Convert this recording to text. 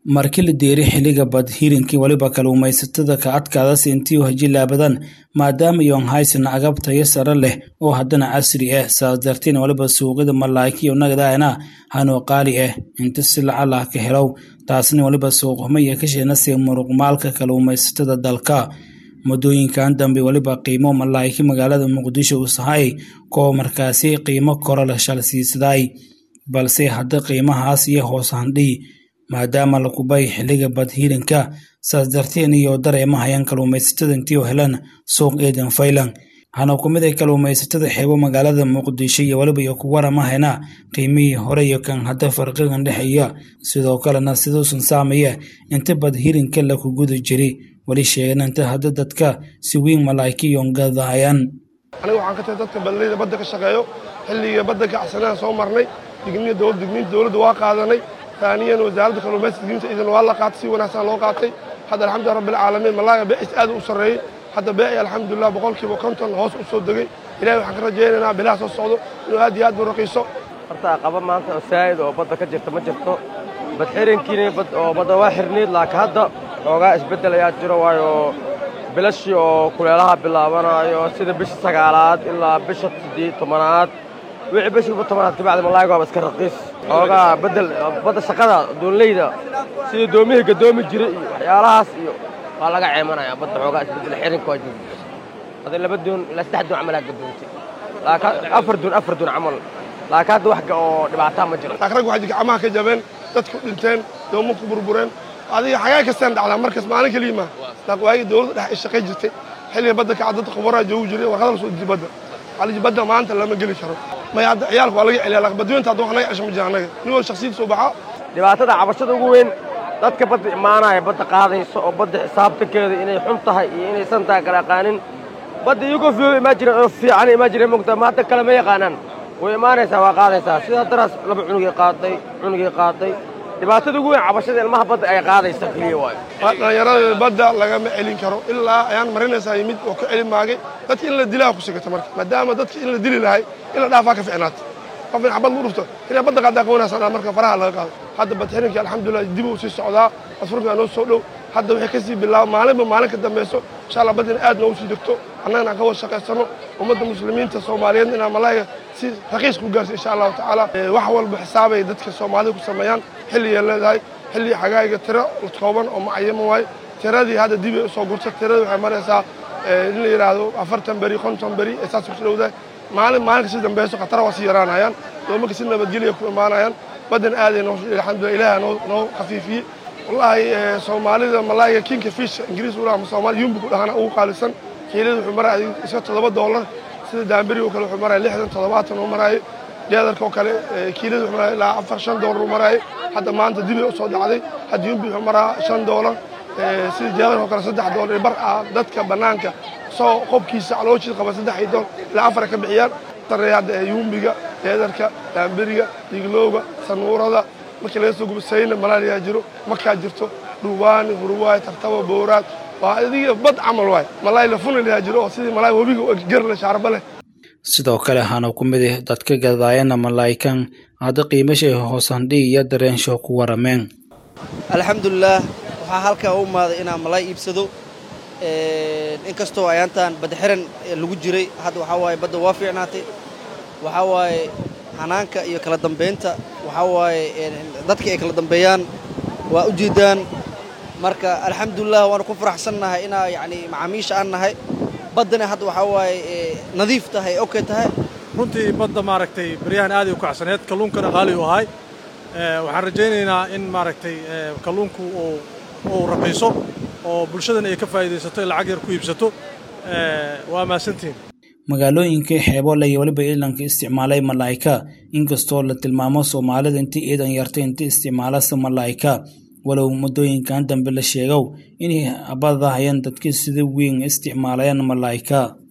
markii la deeri xiliga badhirinkii waliba kalluumaysatada ka adkaadasi intii hajilaabadan maadaama yoon haysan agab tayo sare leh oo haddana casri ah saas darteen waliba suuqyada malaakiyo nagadaana hanoo qaali ah inta si lacalah ka helow taasna waliba suuqhumaya ka sheenasi muruqmaalka kalluumaysatada dalka muddooyinkan dambe waliba qiimo malaayki magaalada muqdisho u sahay koo markaasi qiimo koro la shalsiisaday balse hadda qiimahaas iyo hoos handhii maadaama la kubay xiliga badhiirinka saas darteen iyo dareema hayaan kalluumaysatada intii helan suuq eedan faylan waxaana ku mid ay kalluumaysatada xeebo magaalada muqdisho iyo waliba iyo ku waramahayna qiimihii hore iyo kan hadda farqigan dhexeeya sidoo kalena siduusan saamaya inta badhiirinka laku guda jiri weli sheegan inta hadda dadka si weyn malaakiyon gadahayaan aniga waxaan ka tahay dadka badlayda badda ka shaqeeyo xilliga badda kacsanaan soo marnay digniya dowlad digniinta dowladda waa qaadanay taaniyan wasaaradda kalluumaysiga digniinta idan waa la qaatay si wanaagsan loo qaatay hadda alxamdulilah rabbil caalamiin malaaga beecis aad u sarreeyey hadda beeci alxamdulilah boqolkiiba konton hoos u soo degay ilahay waxaan ka rajaynaynaa bilaha soo socdo inuu aad iyo aad u raqiiso horta qaba maanta oo saa'id oo badda ka jirta ma jirto bad xirinkiina oo badda waa xirniid laakiin hadda xoogaa isbeddel ayaa jiro waayo bilashii oo kuleelaha bilaabanaayo sida bisha sagaalaad ilaa bisha siddeed tobanaad wixii bishiiba tobanaad kabacdi malaayiga waaba iska raqiis xoogaa beddel badda shaqada doonleyda sida doomihii gadoomi jiray iyo waxyaalahaas iyo waa laga ceemanayaa badda xoogaa isbeddel xirinka waa jirta hadda laba doon ilaa saddex doon camalaa gadoontay laakiin afar doon afar doon camal laakiin hadda wax oo dhibaataa ma jiro laakiin rag waxay gacmaha ka jabeen dadku dhinteen doomo ku burbureen adiga xagaa kastaan dhacdaa markas maalin keliya ma waagii dowladda dhex ay shaqay jirtay xilliga badda kaca dadka khubaraa joogi jiray warqada la soo dejiyay badda aliji badda maanta lama geli karo may hadda ciyaalka waa laga celiyaa laakiin badweynta hadda wax naga cesho ma jira annaga nin wal shakhsiyadda soo baxa dhibaatada cabashada ugu weyn dadka badda imaanaya badda qaadaysa oo badda xisaabtankeeda inay xun tahay iyo inaysan tahay kala yaqaanin badda iyagoo fiyo imaa jireen oo fiican imaa jireen mogtaa ma hadda kale ma yaqaanaan way imaanaysaa waa qaadaysaa sida daraas laba cunugay qaaday cunugay qaaday dhibaatada ugu weyn cabashada ilmaha badda ay qaadaysa keliya waayo dhallinyarada badda lagama celin karo ilaa ayaan marinaysaa yimid oo ka celin maagay dadka in la dilaa ku sigata marka maadaama dadka in la dili lahay in la dhaafaa ka ficnaata qof in xabad lagu dhufto inay badda qaadaa qawanaysaa marka faraha laga qaado hadda badxirinkii alxamdulilah dib uu sii socdaa asfurkaa noo soo dhow hadda waxay ka sii bilaaba maalinba maalin ka dambayso insha allah badda in aad noogu sii degto annagana aan ka wada shaqaysano ummadda muslimiinta soomaaliyeed inaan malaayiga si raqiis ku gaarsi insha allahu tacaala wax walba xisaabay dadka soomaalida ku sameeyaan xilligay leedahay xilligii xagaayiga tiro kooban oo macayama waaye tiradii hadda dib ay usoo gurta tiradii waxay maraysaa in la yidhaahdo afartan beri konton beri ee saas ku dhowdahay maalin maalinka si dambayso khatara waa sii yaraanayaan doomanka si nabadgelya ku imaanayaan baddan aaday noo alxamdulillah ilaaha noo noo khafiifiyey wallaahi soomaalida malaayiga kinka fish ingiriis ulaha ama soomaali yumbi ku dhahana ugu qaalisan kiilada wuxuu maraya iska toddoba doolar sida daamberi oo kale wuxuu maraya lixdan toddobaatan oo maraayo deedarka oo kale kiilada wuxuu maraya ilaa afar shan doolar uu maraayo hadda maanta dibay usoo dhacday hadda yumbi wuxuu maraa shan doolar sida deedarka oo kale saddex doolar bar ah dadka bannaanka soo qobkiisa calooshiisa qaba saddex iyo dool ilaa afar ka bixiyaan sareeya hadda yumbiga deedarka daamberiga diglowga sanuurada markii laga soo gubo sayna malaaliyaa jiro markaa jirto dhuubaani hurwaay tartaba booraad waa adiga bad camal waay malaay lafuna layaa jiro oo sidii malaay webiga gerle shaarba leh sidoo kale waxaana ku mid ah dadka gadaayana malaayikan hadda qiimashay hoosandhi iyo dareensho ku warameen alxamdulilaah waxaa halkaa u imaaday inaan malaay iibsado inkastoo ayaantaan badda xiran lagu jiray hadda waxaa waaye badda waa fiicnaatay waxaa waaye hanaanka iyo kala dambaynta waxaa waaye dadka ay kala dambeeyaan waa u jeedaan marka alxamdulilah waanu ku faraxsannahay inaa yacni macaamiisha aan nahay baddana hadda waxaa waaye nadiif tahay okay tahay runtii badda maaragtay baryahan aaday u kacsaneed kalluunkana qaali u ahay waxaan rajaynaynaa in maaragtay kalluunku uu raqiiso oo bulshadana ay ka faa'iidaysato ee lacag yar ku iibsato waa mahadsantihin magaalooyinkai xeeboole iyo weliba iilanka isticmaalay malaa'ika inkastoo la tilmaamo soomaalida intii iidan yartay inta isticmaalasa malaa'ika walow muddooyinkan dambe la sheegow inay abadahayeen dadkii sida weyn isticmaalayaan malaa'ika